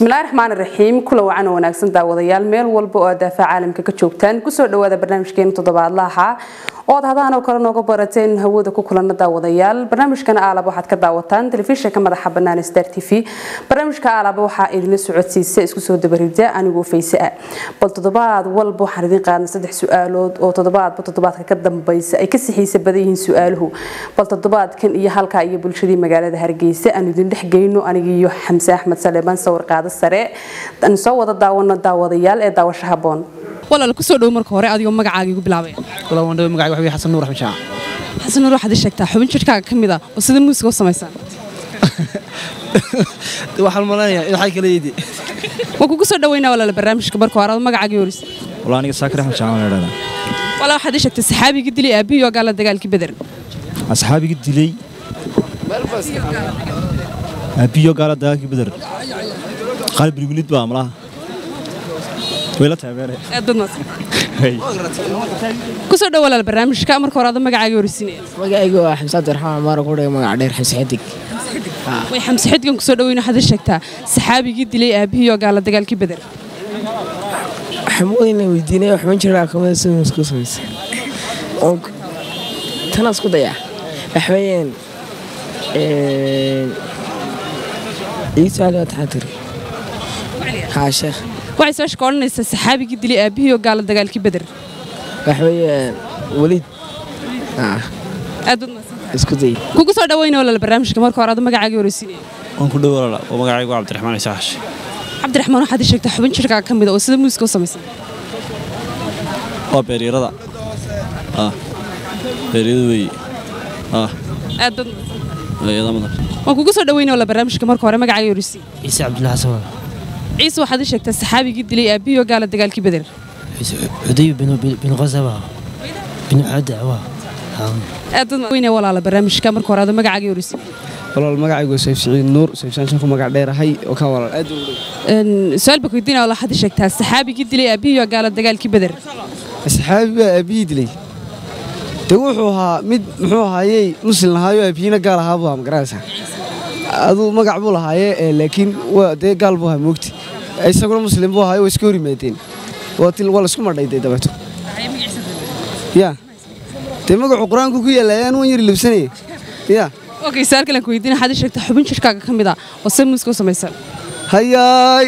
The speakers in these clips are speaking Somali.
bismillahi raxmaani raxiim kula wacan oo wanaagsan daawadayaal meel walba oo daafaca caalamka ka joogtaan kusoo dhawaada barnaamijkeena toddobaadlaha ood hadaan oo kale nooga barateen hawada ku kulana daawadayaal barnaamijkana aalaba waxaad ka daawataan telefishinka madaxa bannaan star t v barnaamijka aalaba waxaa idinla socodsiisa isku soo dabarida anigoo fayse ah bal toddobaad walba waxaan idin qaadnay saddex su-aalood oo toddobaadba toddobaadka ka dambaysa ay ka sixiisa badan yihiin su-aaluhu bal toddobaadkan iyo halkaa iyo bulshadii magaalada hargeysa aan idin dhex geyno anigiiyo xamse axmed saleebaan sawir qaado sare aan soo wada daawano daawadayaal ee daawasho haboon walaal kusoo dhow marka hore adigoo magacaaga igu bilaabaya walaal waan dhaw magacayga waxa weeye xasan nuur axmed shaac xasan nuur waxaad ii sheegtaa xubin jidhkaaga ka mid ah oo sida muusiga u samaysaan waxaan maleynayaa in waxay kala yidi waan kugu soo dhaweynaa walaal barnaamijka marka hore adoo magacaaga yoris walaal aniga saakir axmed shaac waan idhahdaa walaa waxaad ii sheegtay saxaabigii dilay aabihii oo gaala dagaalkii beder asxaabigii dilay aabiyo gaala dagaalkii beder qalib rigulid baa malaha wayla taageere aad baad mahadsan kusoo dhow walaal barnaamijka marka hore adoo magacaaga yorisiinaya magacaygu waa xamse abdiraxmaan cumar ku dhigay magac dheer xamse xidig way xamse xidgan kusoo dhaweyna waxaad ii sheegtaa saxaabigii dilay aabihii oo gaala dagaalkii beder xamoodina weydiinay xubin jiraa kamida sida musku samaysa tanaas ku dayaa waxweeyaan ii su-aal waa taxaatiri haa sheekh waxay soo shaka odhanaysaa saxaabigii dilay aabihii oo gaala dagaalkii beder waxweeyaan weliid aad baad mahadsan isku day kugu soo dhaweyna walaal barnaamijka marka hore adoo magacaaga yorisiinaya waan ku dhow walaal oo magacaygu waa cabdiraxmaan ciise xashi cabdiraxmaan waxaad ii sheegtaa xubin jidhkaaga ka mid ah oo sida muusiga u samaysan waa beeryarada ah beeryada weeye ah aad baad mahadsan beeryada madan waan kugu soo dhaweyna walaal barnaamijka marka hore magacaaga yorisiin ciise cabdullahi xasan ciise waxaad ii sheegtaa saxaabigii dilay aabihii oo gaala dagaalkii beder cuday bin qasaba bin cadawa aad baad weyne walaala barnaamijka marka hore adoo magacaaga yorisiin walaal magacaygu sayf siciid nuur sayfsaanshan ku magac dheerahay oo ka walaal aad u dhow su-aal baa weydiina walaal waxaad ii sheegtaa saxaabigii dilay aabihii oo gaala dagaalkii beder asxaabi baa aabihii dilay de wuxuu ahaa mid muxuu ahaayey muslim lahaayo aabihiina gaal ahaa buu ahaa magaranaysaa aduu magac buu lahaaye ee laakiin waa dee gaal buu ahaa moogti isaguna muslim buu ahaayo waa iska hor yimaadeen waa til waa laisku madhayday dabeeto ya dee magacu qur-aanku ku yaalla ayaan wan yari libsanaya ya okay su-aal kalen ku weydiina waxaad ii sheegtaa xubin jidhkaaga ka mid ah oo sida muusiga u samaysan hayaay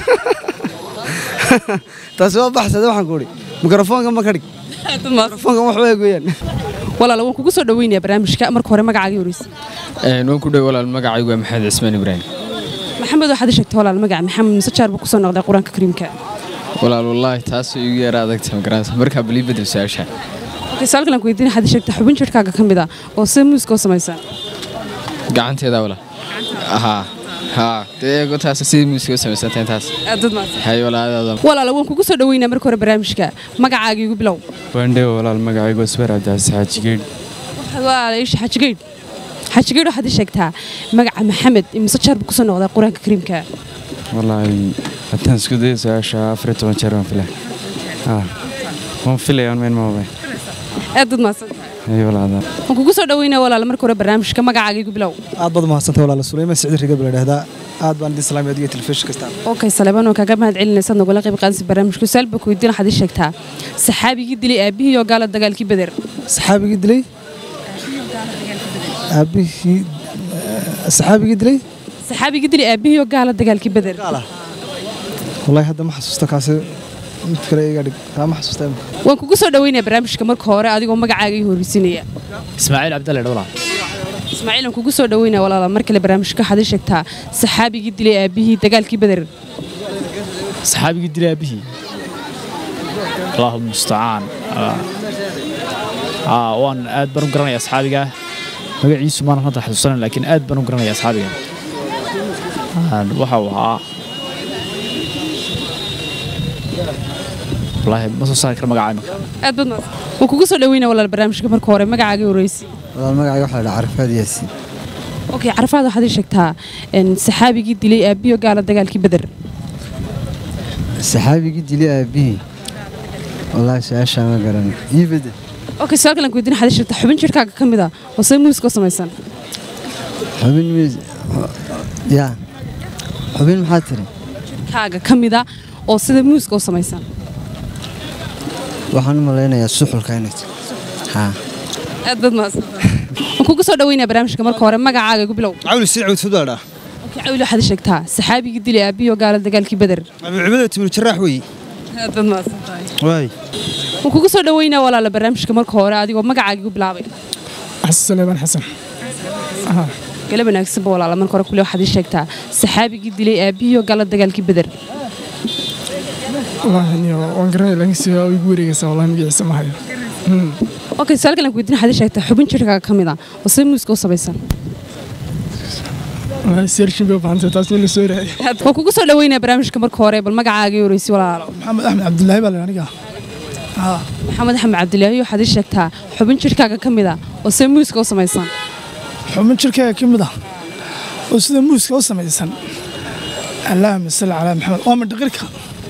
taasi waa baxsade waxaan ku idhi mikrofoonka ma ka dhig mikrofoonka wax weeg weeyaan walaal waan kugu soo dhaweynayaa barnaamijka marka hore magacaaga yorisiin waan ku dhow walaal magacaygu waa maxamed cismaan ibraahim maxamed waxaad ii sheegtaa walaal magaca maxamed mise jaar buu kusoo noqday qur-aanka kariimka walaal wallaahi taasoo igu yara adagta magaranaysa markaa balii bedel su-aasha okay su-aal kalen ku weydiina waxaad ii sheegtaa xubin jidhkaaga ka mid ah oo sida muusiga u samaysan gacanteeda walaal haa haa dee eego taas sidii muusiga u samaysantahay taas aad baad mahadsan hay walaalaada walaal waan kugu soo dhaweynaa marka hore barnaamijka magacaaga igu bilow waandhew walaal magacaygu wasbar cabdicasis xaajigeedh walaal iisha xajigeydh xajigeydh waxaad ii sheegtaa magaca maxamed mise jaar buu kusoo noqday qur-aanka kariimka wallaahi haddaan isku dayo su-aasha afar iyo toban jeer waan filay haa waan filaya aan meen maabay aad baad mahadsan hay walaalaada waan kugu soo dhaweynaa walaal marka hore barnaamijka magacaaga igu bilow aad baad umahadsantay walaal suleyman siciid riga baa ladhahdaa aad baan idin salaamay adiga telefishin kasta okay saleebaan waan kaaga mahad celinaysaad nagula qayb qaadanaysa barnaamijka su-aal baa ku weydiin waxaad ii sheegtaa saxaabigii dilay aabihii oo gaala dagaalkii beder saxaabigii dilay aabihii saxaabigii dilay saxaabigii dilay aabihii oo gaala dagaalkii beder wallahi hadda ma xasuusta kaasi mid kale iga dhig taa ma xasuusta waan kugu soo dhaweynayaa barnaamijka marka hore adigoo magacaaga ii horreysinaya ismaaciil cabdalle dhowla ismaaciil waan kugu soo dhaweynaya walaala mar kale barnaamijka waxaad ii sheegtaa saxaabigii dilay aabihii dagaalkii beder saxaabigii dilay aabihii allahu mustacaan waan aad baan u garanaya asxaabiga magaciisu maan hadda xasuusanan laakiin aad baan u garanaya asxaabiga waxa uu ahaa wallaahi ma soo saari kara magaca imika aad baad mahadsan waan kugu soo dhaweynaya walaal barnaamijka marka hore magacaaga ii horreysi walaal magacayga waxaa la dhahaa carafaad yaasiin okay carafaad waxaad ii sheegtaa saxaabigii dilay aabihii oo gaala dagaalkii beder saxaabigii dilay aabihii wallaahi su-aashaa ma garan ii bedel okay su-aal kalen ku weydiin waxaad ii sheegtaa xubin jidhkaaga ka mid ah oo sida muusiga u samaysan xubin mis yaa xubin maxaa tiri jidhkaaga ka mida oo sida muuska u samaysan waxaan u malaynayaa suxulka inay haa aad baad mahadsantahay waan kugu soo dhaweynaya barnaamijka marka hore magacaaga igu bilow cawli sii cawd fudbaadha cawli waxaad ii sheegtaa saxaabigii dilay aabbiyo gaala dagaalkii beder abucubada timir jaraax weeye aad baad mahadsantahay waay waan kugu soo dhaweynaya walaala barnaamijka marka hore adigoo magacaaga igu bilaabay xasan saleebaan xasan gala wanaagsanba walaala marka hore kule waxaad ii sheegtaa saxaabigii dilay aabbiyo gaala dagaalkii beder wallaahi niyo waan garanaya laakiin si waa igu wareegaysaa wallahi magaciisa ma hayo okay su'aal kale aan ku weydiin waxaad ii sheegtaa xubin jidhkaaga ka mid ah oo sida muuska u samaysan wallaahi seershin bay u baahantay taas in la soo raadiyo waan kugu soo dhaweynaya barnaamijka marka hore bal magacaaga ii horeysi walaalo maxamed axmed cabdilaahi baa la aniga maxamed axmed cabdilaahi waxaad ii sheegtaa xubin jidhkaaga ka mid ah oo sida muuska u samaysan xubin jirkayga ka mid ah oo sida muuska u samaysan allaahuma salli calaa maxamed waa mandhaqirka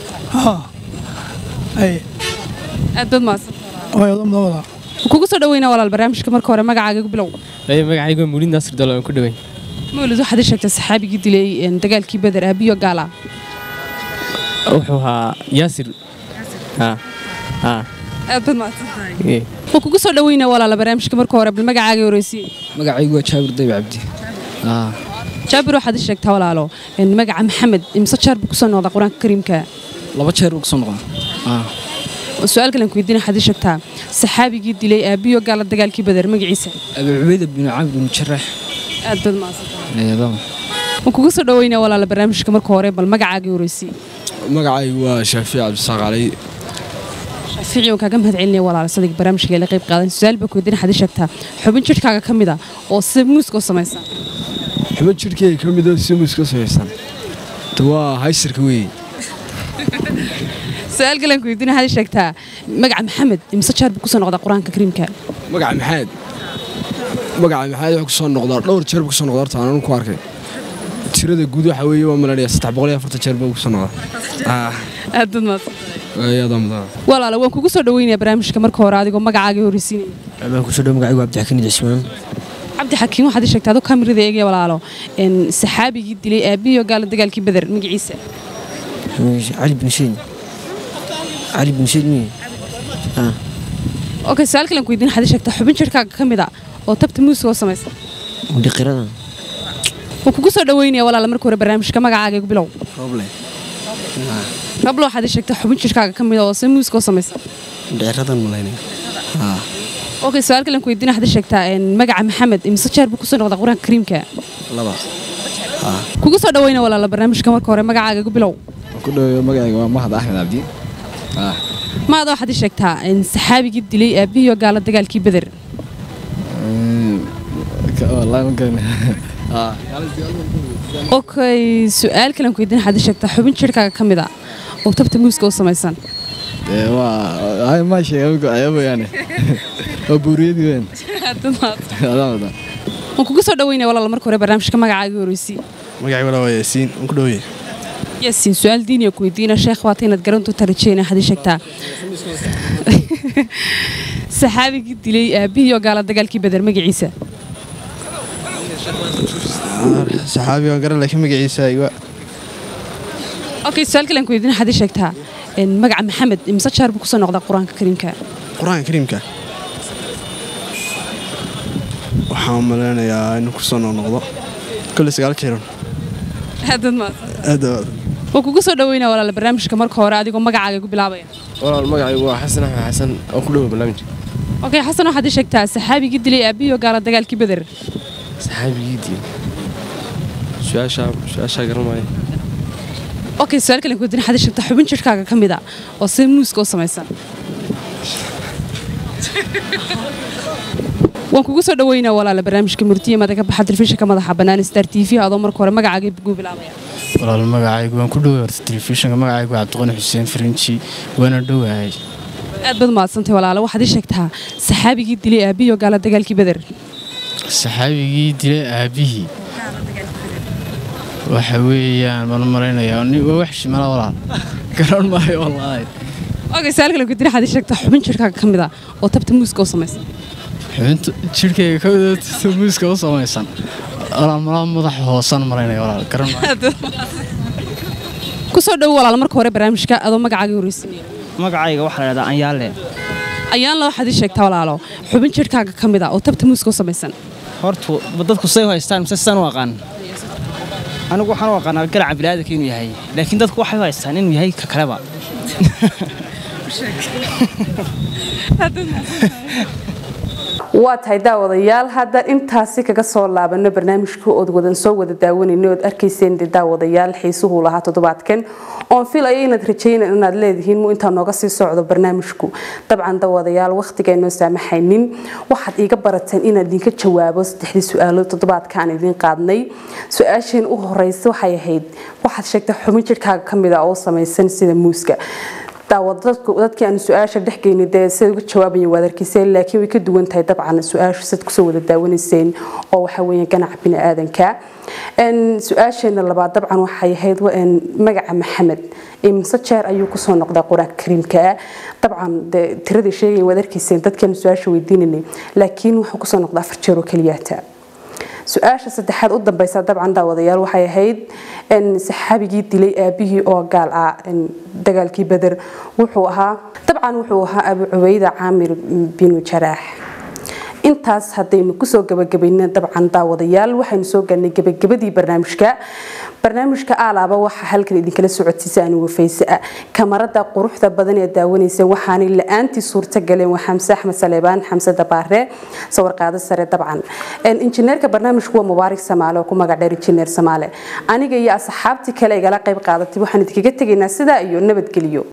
ay aad baad mahadsan hooyado madawada kugu soo dhaweynaa walaal barnaamijka marka hore magacaaga igu bilow magacaygu waa muulid naasir dalo aan ku dhaweyn mawlid waxaad ii sheegtaa saxaabigii dilay een, dagaalkii beder aabiyo gaala wuxuu ahaa yaasir haa haa aad baad mahadsantahay waan kugu soo dhaweynaa walaala barnaamijka marka hore bal magacaaga ii horeysi magacaygu waa jaabir dayb cabdi haa jaabir waxaad ii sheegtaa walaalo een, magaca maxamed imse jeer buu kusoo noqdaa qur-aanka kariimka laba jeer uu kasoo noqon haa su-aal kale aan ku weydiin waxaad ii sheegtaa saxaabigii dilay aabiyo gaala dagaalkii beder magaciisa abu cubayda bin camr bin jaraax aad baad mahadsantahay eedaba waan kugu soo dhaweynaa walaala barnaamijka marka hore bal magacaaga ii horeysi magacaygu waa shaafiic cabdisaaq cali shaafiici waan kaaga mahad celinaya walaala sadig barnaamijka la qayb qaadan su-aal baa ku weydiin waxaad ii sheegtaa xubin jidhkaaga ka mid ah oo sida muuska u samaysan xubin jidhkayga ka mid oo simuus ka samaysan waa haysirka weeye su-aal kale aan ku weydiin waxaad ii sheegtaa magaca maxamed imse jeer buu kusoo noqdaa qur-aanka kariimka magaca maxaad magaca maxaad wuxuu kusoo noqdaa dhowr jeer buu kusoo noqdaa horta aanan ku arkay tirada guud waxa weeye waa malanaya saddex boqol iyo afartan jeer buu kusoo noqdaa aad baad mahadsan ayadaa mudan walaala waan kugu soo dhaweynaya barnaamijka marka hore adigoo magacaaga ii horeysiinaya baan kusoo dhaw magacaygu cabdixakiin cismaan cabdi xakiin waxaad ii sheegtaa adoo kamirada eegaya walaalo een, saxaabigii dilay aabiyo gaala dagaalkii beder magaciisa cali bin sheed cali bin sheed miye okay su-aal kale aan ku weydiin waxaad ii sheegtaa xubin jidhkaaga ka mid ah oo tabta muuska u samaysan dhiqirada waan kugu soo dhaweynaya walaala marka hore barnaamijka magacaaga igu bilow roble rablo waxaad ii sheegtaa xubin jidhkaaga ka mid ah oo sida muuska u samaysan dhiciradan malaynaya haa okay su-aal kale aan ku weydiin waxaad ii sheegtaa een, magaca maxamed imse jeer buu kusoo noqdaa qur-aanka kariimka laba kugu soo dhaweynaya walaala barnaamijka marka hore magacaaga igu bilow ku dhaweeyo magacayga waa mahad axmed cabdi maada waxaad ii sheegtaa een, saxaabigii dilay aabiyo gaala dagaalkii beder wallaahi ma garan okay su-aal kale aan ku weydiin waxaad ii sheegtaa xubin jidhkaaga ka mid ah oo tabta muuska u samaysan waa ma sheega mooyaane waa buuriyadii weyn waan kugu soo dhaweynaya walaala marka hore barnaamijka magacaaga horeysi magacay walaa waa yaasiin waan ku dhaweeye yaasiin su-aal diiniya ku weydiina sheekh waata inaad garan doontaa rajeyna waxaad ii sheegtaa saxaabigii dilay aabihii oo gaala dagaalkii beder magaciisa saxaabi waan garan laakiin magaciisa iga okay su-aal kale aan ku weydiin waxaad ii sheegtaa een, magaca maxamed imse jeer buu kusoo noqdaa qur-aanka kariimka qur-aanka kariimka waxaan malaynayaa inuu kusoo noqnoqdo kole sagaal jeeran aadad maad aad waan kugu soo dhaweynaa walaala barnaamijka marka hore adigoo magacaaga igu bilaabaya walaal magacaygu waa xasan axmed xasan oo ku dhawo barnaamijka okay xasan waxaad ii sheegtaa saxaabigii dilay aabihii oo gaala dagaalkii beder saxaabigii diin su-aashaa su-aashaa garan maayo okay su-aal kale aan ku weydiin waxaad ii sheegtaa xubin jidhkaaga ka mid ah oo sida muuska u samaysan waan kugu soo dhaweynaa walaala barnaamijka murtiye mada ka baxa telefishinka madaxa bannaan star t v adoo marka hore magacaaga igu bilaabaya walaal magacaygu waan ku dhoway horta telefishinka magacaygu waa cabdiqani xuseen farinji waana dhowahay aad baad mahadsantahay walaala waxaad ii sheegtaa saxaabigii dilay aabihii oo gaala dagaalkii beder saxaabigii dilay aabihii waxa weeyaan baan u malaynayaa ni- waa wax shimala walaal garan maayo wallaahi okay su-aal kale aan ku weydiin waxaad ii sheegtaa xubin jidhkaaga ka mid ah oo tabta muuska u samaysan xubinta jidhkayga ka wada muuska u samaysan walaal malaa madaxa hoosan malaynaya walaal garan maayo kusoo dhowo walaal marka hore barnaamijka adoo magacaaga horeysanaya magacayga waxaa la dhahdaa anyaale ayaan la waxaad ii sheegtaa walaalo xubin jidhkaaga ka mid ah oo tabta muuska u samaysan horta dadku say u haystaan mise sidaan u aqaan anigu waxaan u aqaanaa garaca bini'aadanka inuu yahay laakiin dadku waxay u haystaan inuu yahay ka kaleba waa tahay daawadayaal haddaan intaasi kaga soo laabano barnaamijka ood wadan soo wada daawanayna ood arkayseen dee daawadayaal xiisuhu lahaa toddobaadkan oon filaya inaad rajaynan inaad leedihiin mu intaa nooga sii socdo barnaamijku dabcan daawadayaal wakhtigaynoo saamaxaynin waxaad iiga barateen inaan idinka jawaabo saddexdii su-aalood toddobaadka aan idiin qaadnay su-aasheen u horeysa waxay ahayd waxaad sheegtay xubin jidhkaaga ka mid ah oo samaysan sida muuska dadkii aan su-aasha dhexgeyni dee siday uga jawaabayen waad arkayseen laakiin way ka duwan tahay dabcan su-aashu sad kusoo wada daawanayseen oo waxaa weeye ganaca bini-aadanka su-aasheena labaad dabcan waxay ahayd magaca maxamed imse jeer ayuu kusoo noqdaa qur-aanka kariimka dabcan dee tiradii sheegayen waad arkayseen dadkiaan su-aasha weydiinanay laakiin wuxuu kusoo noqdaa afar jeer oo keliyaata su-aasha saddexaad u dambeysa dabcan daawadayaal waxay ahayd saxaabigii dilay aabihii oo gaal ah dagaalkii beder wuxuu ahaa dabcan wuxuu ahaa abu cubayda caamir binu jaraax intaas haddaynu kusoo gabagabayna dabcan daawadayaal waxaynu soo galnay gabagabadii barnaamijka barnaamijka aalaaba waxaa halkan idinkala socodsiisa aan wafayse ah kamarada quruxda badan ee daawanaysa waxaanay la-aantii suurta galeen waa xamse axmed saleebaan xamse dabaare sawirqaado sare dabcan injineerka barnaamijku waa mubaarak samaale oo ku magac dheer injineer samaale aniga iyo asxaabtii kale igala qayb qaadatay waxaan idinkaga tegaynaa sidaa iyo nabadgelyo